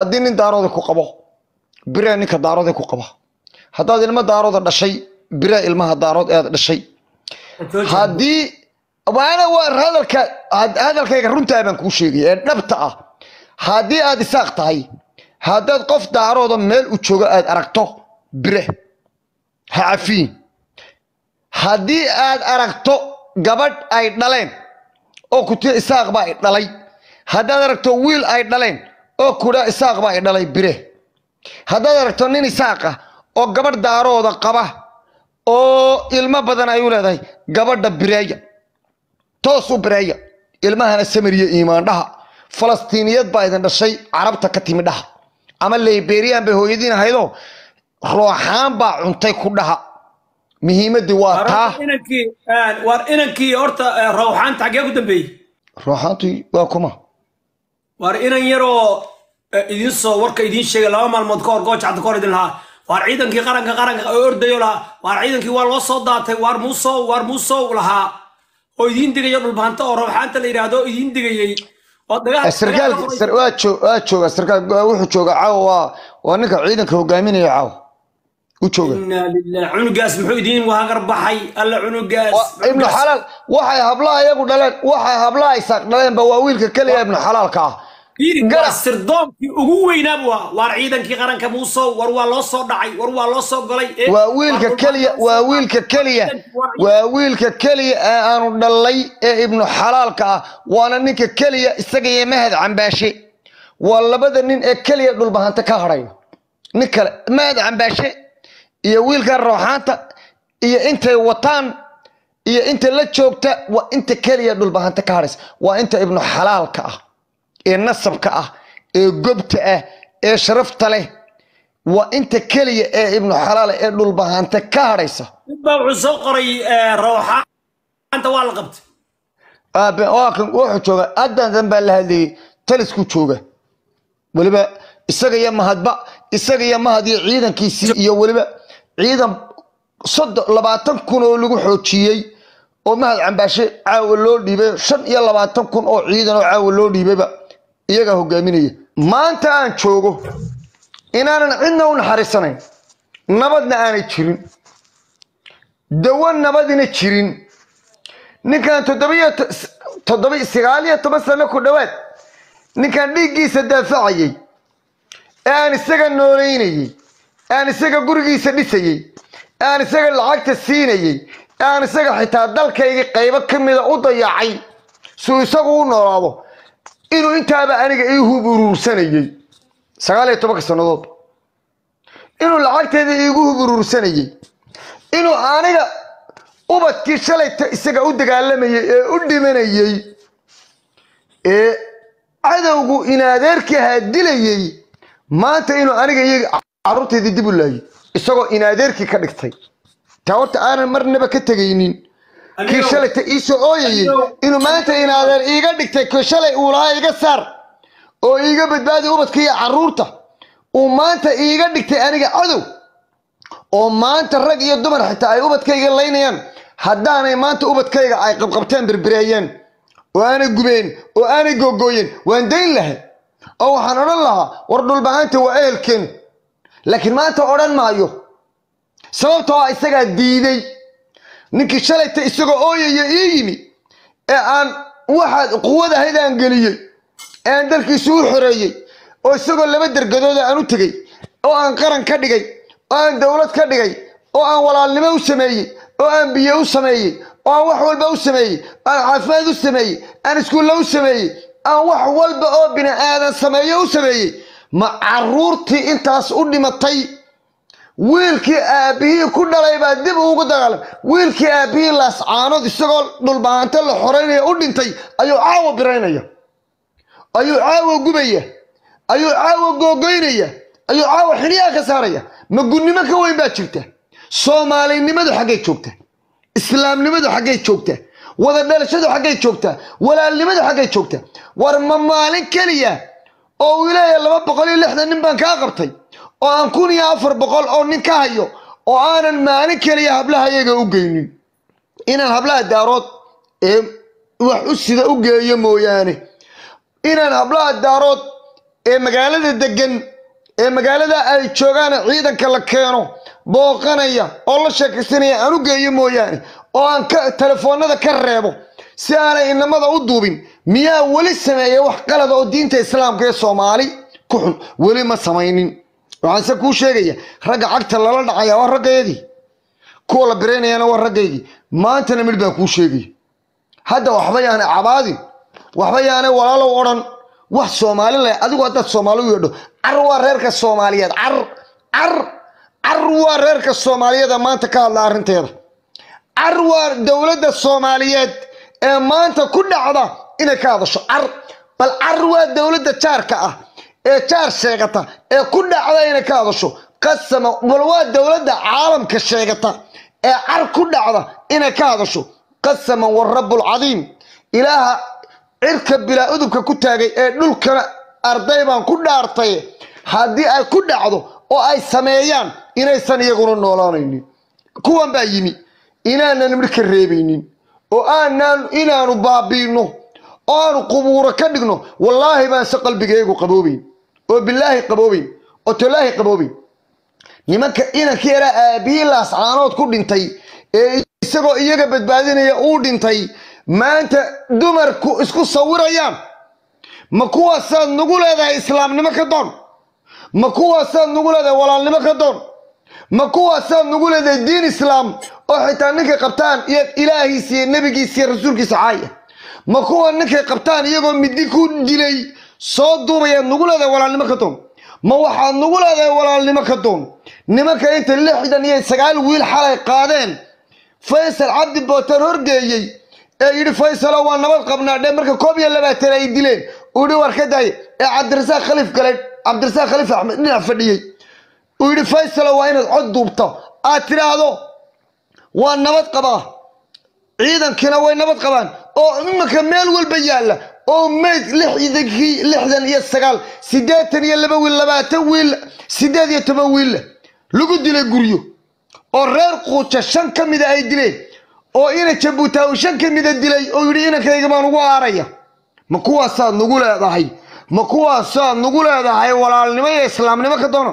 haddii nin daarooda ku qabo biraa ninka daarooda ku qaba haddaad ilmo daarooda dhashay biraa ilmaha daarood ead dhashay haddii waana waa hadalka hadalkayga runtaa baan kuu sheegaya ee dhabta ah haddii aad isaaq tahay haddaad qof daarooda meel u joogo aad aragto bire ha cafiin haddii aad aragto gabadh ay dhaleen oo kutia isaaq baa i dhalay haddaad aragto wiil ay dhaleen oo kudha isaaq baa i dhalay bire haddaad aragto nin isaaqa oo gabadh daarooda qaba oo ilmo badan ay u leedahay gabadha bireeya toos u bireeya ilmahana samiriya iimaandhaha falastiiniyad baa idin dhashay carabta ka timi dhaha ama liberian bay hooyadiin ahaydoo rooxaan baa cuntay ku dhaha muhiimadii waa taa inankii waar inankii horta rawxaanta xaggee ku dambeeyey rooxaantu waa kuma waar inan yaroo idin soo warka idiin sheegay laba maalmood ka hor goojacda ka hor idin lahaa waar ciidankii qaranka qaranka oo ordayo lahaa waar ciidankii waa loo soo daatay waar muusow waar muusow lahaa oo idiin digaya dhulbaanta oo rawxaanta la yidhaahdo oo idiin digayey oo dagaal sarkaal waa joog waa jooga sarkaal wuxuu jooga caawa waa waa ninka ciidanka hogaaminaya caawa u jooga inaa lilah cunugaas muxuu idiin wahagar baxay alla cunugaas ibnu xalaal waxay hablaha iyagu dhaleen waxay hablaha isaaq dhaleenba waa wiilka keliya ibnu xalaalka ah waa sirdoonkii ugu weynaa buu ahaa waar ciidankii qaranka muusow war waa loo soo dhacay war waa loo soo golay waa wiilka keliya waa wiilka keliya waa wiilka keliya ee aanu dhalay ee ibnu xalaalka ah waana ninka keliya isaga iyo mahad cambaashe waa labada nin ee keliya dhulbahanta ka hadhaya nin kale mahad cambaashe iyo wiilka rooxaanta iyo intay wataan iyo inta la joogta waa inta keliya dhulbahanta ka hadhaysa waa inta ibnu xalaalka ah ee nasabka ah ee gobta ah ee sharafta leh waa inta keliya ee ibnu xalaal ee dhulbahanta ka hadhaysa midbaa wuxuu soo qoray rawxaanta waa la qabtay aabe waa kan wuxuu jooga haddan dan baa la hadlayay talisku jooga weliba isaga iyo mahadba isaga iyo mahad iyo ciidankiisii iyo weliba ciidan soddon labaatan kun oo lagu xoojiyey oo mahad cambaashe caawa loo dhiibay shan iyo labaatan kun oo ciidan oo caawa loo dhiibayba iyagaa hogaaminaya maanta aan joogo inaanan cidna u naxariisanayn nabadna aanay jirin dawo nabadina jirin ninkan toddobiyo toddoba sagaal iyo toban sano ku dhowaad ninkan dhiiggiisa daafacayey ee aan isaga noolaynayey ee aan isaga gurigiisa dhisayey ee aan isaga lacagta siinayey ee aan isaga xitaa dalkayga qaybo ka mida u dayacay suu isagu u noolaado inuu intaaba aniga ii hub uruursanayey sagaal iyo tobanka sannadood inuu lacagteeda iigu hub uruursanayey inuu aniga ubadkii shalayta isaga u dagaalamayey ee u dhimanayey ee cadowgu inaadeerkii ahaa dilayey maanta inuu aniga iyaga carruurteedii dib u laayay isagoo inaadeerkii ka dhigtay taa horta aanan marnaba ka tegaynin kii shalayta iisoo ooyayey inuu maanta inaadeer iiga dhigtay kii shalay uu lahaa iga saar oo iiga badbaadi ubadka iyo carruurta uu maanta iiga dhigtay aniga cadow oo maanta rag iyo dumar xitaa ay ubadkayga laynayaan haddaanay maanta ubadkayga ay qabqabteen birbireeyeen oo aanay gubeen oo aanay googooyeen waan dayn lahay oo waxaan odhan lahaa war dhulbahanta waa ehelkeen laakiin maanta odhan maayo sababtoo ah isagaa diiday ninkii shalayta isagoo ooyaya ii yimi ee aan waxaad quwad ahayd aan geliyey ee aan dalkiisu u xoreeyey oo isagoo laba dergadooda aan u tegey oo aan qaran ka dhigay oo aan dowlad ka dhigay oo aan walaalnimo u sameeyey oo aan biyo u sameeyey oo aan wax walba u sameeyey oo aan caafimaad u sameeyey aan iskuulla u sameeyey aan wax walba oo bini aadan sameeyo u sameeyey ma caruurtii intaas u dhimatay wiilkii aabbihii ku dhalay baa dib ugu dagaalam wiilkii aabbihii laascaanood isagoo dhulbahanto la xoreynaya u dhintay ayuu caawa biraynaya ayuu caawa gubaya ayuu caawa googoynaya ayuu caawa xiniyaa ka saaraya ma gunnimo ka weyn baa jirta soomaalinimadu xaggay joogta islaamnimadu xaggay joogta wada dhalashadu xaggay joogta walaalnimadu xaggay joogta war ma maalin keliya oo uu leeyahay laba boqol iyo lixdan nin baan kaa qabtay oo aan kun iyo afar boqol oo nin ka hayo oo aanan maalin keliya hablaha iyaga u geynin inaan hablaha daarood ee wax u sida u geeyo mooyaane inaan hablaha daarood ee magaalada degan ee magaalada ay joogaan ciidanka la keeno booqanaya oo la sheekaysanaya aan u geeyo mooyaane oo aan ka telefoonada ka reebo si aanay inamada u duubin miyaa weli sameeya wax qalada oo diinta islaamka ee soomaali ku xun weli ma samaynin waxaanse kuu sheegaya ragga cagta lala dhacaya waa raggayagii kuwa la biraynayana waa raggaygii maantana midh baan kuu sheegaya hadda waxba yaanay cabaadin waxba yaanay walaalow odhan wax soomaali leh adigu haddaad soomaali u yeedho car waa reerka soomaaliyeed car car car waa reerka soomaaliyeed ee maanta ka hadla arrinteeda car waa dowladda soomaaliyeed ee maanta ku dhacda inay ka hadasho car bal car waa dowladda jaarka ah ee jaar sheegata ee ku dhacda inay ka hadasho qasama bal waa dowladda caalamka sheegata ee car ku dhacda inay ka hadasho qasaman warabulcadiim ilaaha cirka bilaa udubka ku taagay ee dhulkana arday baan ku dhaartay haddii ay ku dhacdo oo ay sameeyaan inaysan iyaguna noolaanaynin kuwan baa yimi inaanan midh ka reebaynin oo aanaan inaanu baabiino oo aanu qubuuro ka dhigno wallaahi baanse qalbigaygu qaboobayn oo bilaahi qaboobayn oo tolaahi qaboobayn nimanka inanka yaraa aabihii laascaanood ku dhintay ee isagoo iyaga badbaadinaya uu dhintay maanta dumarku isku sawirayaan ma kuwaasaad nagu leedahay islaamnimo ka doon ma kuwaasaad nagu leedahay walaalnimo ka doon ma kuwaasaad nagu leedahay diin islaam oo xitaa ninkay qabtaan iyo ilaahiisa iyo nebigiisa iyo rasuulkiisa caaya ma kuwa ninkay qabtaan iyagoo midi ku dilay soo duubayaad nagu leedahay walaalnimo ka doon ma waxaad nagu leedahay walaalnimo ka doon nimanka inta lixdan iyo sagaal wiil xalay qaadeen faysal cabdi bootaan horgeeyey ee yidhi faysalo waa nabad qabnaa dhe marka koob iyo labaatan ay dileen uu yidhi war ka daaya ee cabdirasaaq khaliif gale cabdirasaaq khaliif axmed dhinac fadhiyey uu yidhi faysalo waa inaad cod duubto aad tidhaahdo waa nabad qabaa ciidankiina way nabad qabaan oo imanka meel walba yaalla oo mayd lixdankii lixdan iyo sagaal siddeetan iyo laba wiil labaatan wiil siddeed iyo toban wiilla lagu dilay guryo oo reer quuja shan ka mida ay dileen oo ina jabuutaawi shan ka mida dilay oo yidhi inankayga baan ugu aaraya ma kuwaasaad nagu leedahay ma kuwaasaad nagu leedahay walaalnimo iyo islaamnimo ka doona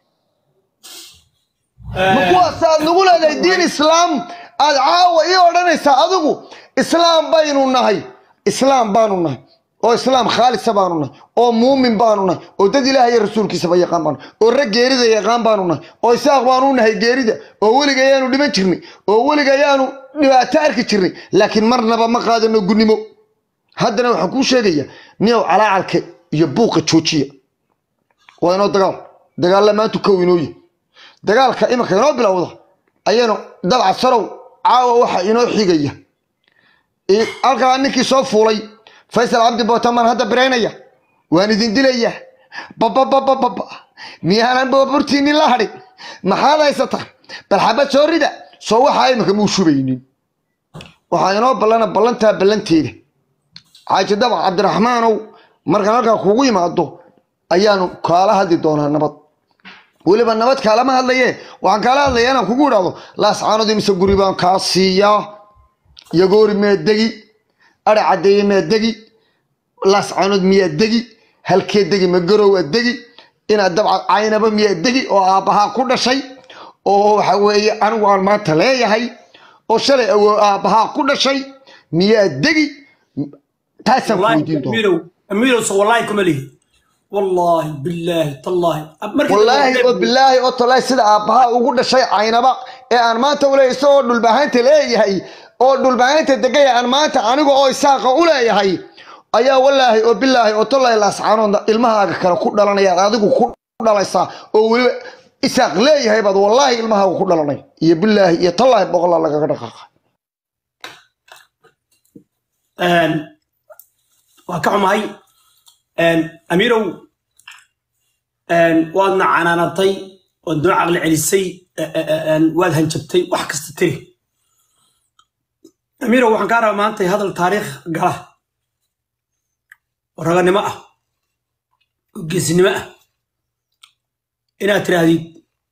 ma kuwaasaad nagu leedahay diin islaam aad caawa ii odhanaysaa adigu islaam baynu nahay islaam baanu nahay oo islaam khaalisa baanu nahay oo muumin baanu nahay oo dad ilaah iyo rasuulkiisaba yaqaan baanu oo rag geerida yaqaan baanu nahay oo isaaq baanu nahay geerida oo weliga ayaanu dhiman jirnay oo weliga ayaanu dhibaato arki jirnay laakiin marnaba ma qaadano gunnimo haddana waxaan kuu sheegaya niyow calaacalka iyo buuqa joojiya waa inoo dagaal dagaalla maantu kow inooye dagaalka imanka inoo bilowda ayaynu dabca sarow caawa waxa inoo xigaya halkaa ninkii soo fuulay faysal cabdi bootamaan hadda biraynaya waan idin dilaya babababababa miyaanan baaburtiinin la hadhin maxaad haysataa bal xabad soo rida soo waxaa iminka muu shubaynin waxaa inoo ballana ballantaa ballanteeda xaaji dabac cabdiraxmaanow markaan halkaa kugu yimaado ayaanu kaala hadli doonaa nabad weliba nabad kaalama hadlaye waxaan kaala hadlaya inaan kugu idhaahdo laascaanood imise guri baan kaa siiyaa yagoori miyaa degi ari caddeeye miyaa degi laascaanood miyaa degi halkee degi magarowa degi inaad dabca caynaba miyaa degi oo aabbahaa ku dhashay oo waxa weeye anigu aan maanta leeyahay oo shalay awoo aabbahaa ku dhashay miyaa degi taasaan ku weydiin doona amiirow amiirow so wallaahi kuma lihi wallaahi billaahi tallaahi markii wallaahi oo bilaahi oo tallaahi sida aabbahaa ugu dhashay caynaba ee aan maanta u leeyahay isagoo dhulbahaynta leeyahay oo dhulbahaynta degaya aan maanta aniga oo isaaqa u leeyahay ayaa wallaahi oo bilaahi oo tallaahi laascaanoodna ilmahaaga kale ku dhalanayaan adigu ku dhalaysaa oo weliba isaaq leeyahay baad wallaahi ilmahaaga ku dhalanay iyo bilaahi iyo tallaahi boqolaa lagaga dhaqaaqa waa ka xumahay amiirow waadna canaanatay waad noo caqli celisay waad hanjabtay wax kasta tiri amiirow waxaan kaa rabaa maanta hadal taariikh gala oo raganimo ah oo geesinimo ah inaad tiraahdid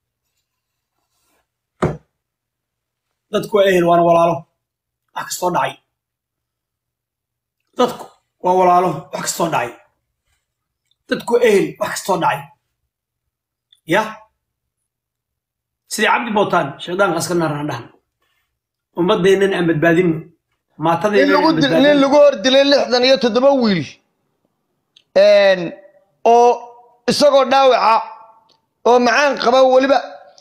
dadku waa ehel waana walaalo wax kastoo dhacay dadku waa walaalo wax kastoo dhacay dadku ehel wax kastoo dhacay ya sidii cabdi bootaan shaydaankaas ka naaraan dhahan ummadeennan aan badbaadinno nin maatadeennan lagu aan dil- nin badbaadinno lagu hor dilay lixdan iyo toddoba wiil oo isagoo dhaawaca oo macaan qaba weliba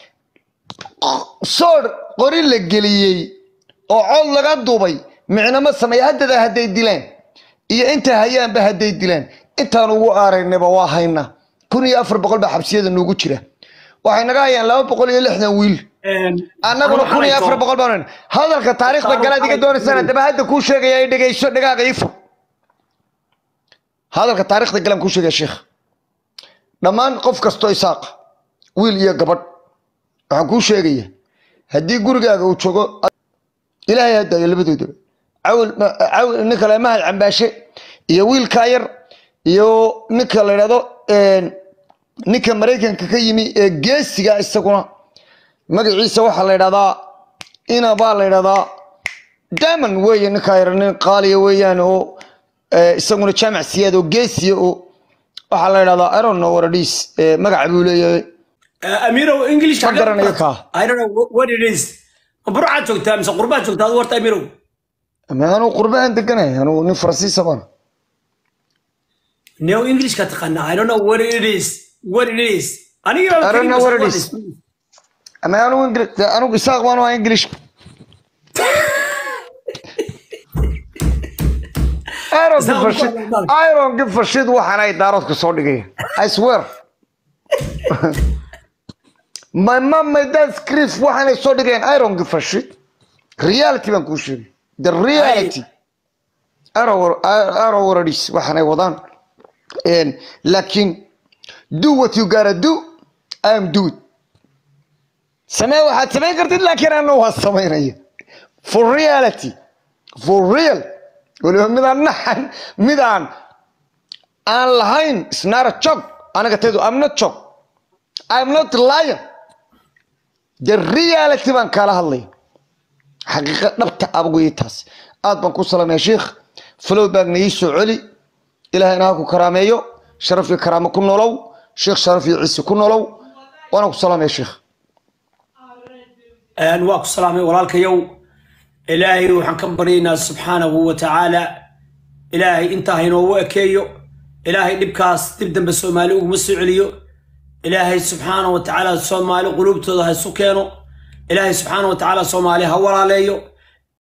soor qori la geliyey oo cod laga duubay micnama sameeya haddada hadday dilaan iyo inta hayaanba hadday dilaan intaan ugu aaraynaba waa haynaa kun iyo afar boqol baa xabsiyada noogu jira waxay naga hayaan laba boqol iyo lixdan wiil annaguna kun iyo afar boqol baan hayna. hadalka taariikhda galaad iga doonaysaan haddaba hadda kuu sheegaya ay dhegayso dhagaaga ifo hadalka taariikhda galaan kuu sheegaya sheekh dhammaan qof kastoo isaaqa wiil iyo gabadh waxaan kuu sheegaya haddii gurigaaga uu joogo ilaahay hadaayo labadoodaba cawil cawil ninka le mahad cambaashe iyo wiilkaa yar iyo ninka la yidhahdo ninka maraykanka ka yimi ee geesiga isaguna magaciisa waxaa la yidhahdaa ina baa la yidhahdaa diamond weeye ninkaa yar nin qaaliya weeyaan oo eh, isaguna jaamac siyaad oo geesiya oo waxaa la yidhahdaa i don't know what it is eh, magaca buu leeyahay amirow english Ma garanayo kaa. i don't know what it is ma burcaad joogtaa mise qurbaad joogtaa adu warta amirow ama anuu qurbahan deganahay anuu nin faransiisa baan neo englishka taqaanaa i don't know what it is what it is aniga I don't know what it is. ama anuu ingilish anuu isaaq baan waa english I don't give a shit. I don't give a shit waxaan ay daaroodka soo dhigaya. I swear. My mom, my dad script waxaan ay soo dhigayaan. I don't give a shit. Reality baan kuu sheegay. The reality. I don't I don't what it is waxaan ay wadaan. And laakiin do what you gotta do. I am do it. samee waxaad samayn kartid laakiin anna waa samaynaya for reality for real weliba midaan naxan midaan aan lahayn isnaara jog anaga teedu am not jog i'm not lion the reality baan kaala hadlaya xaqiiqa dhabta abgoyi taas aad baan ku salamaya sheikh flow baagna ii soo celi ilaahayna ha ku karaameeyo sharaf iyo karaamo ku nolow sheikh sharaf iyo ciise ku nolow waana ku salamaya sheikh waa ku salaamay walaalkayow ilaahay waxaan ka baryaynaa subxaanahu wa tacaala ilaahay intaa haynoogu ekeeyo ilaahay dhibkaas dib dambe soomaali uguma soo celiyo ilaahay subxaanahu wa tacaala soomaali quluubtooda ha isu keeno ilaahay subxaanahu wa tacaala soomaali ha walaaleeyo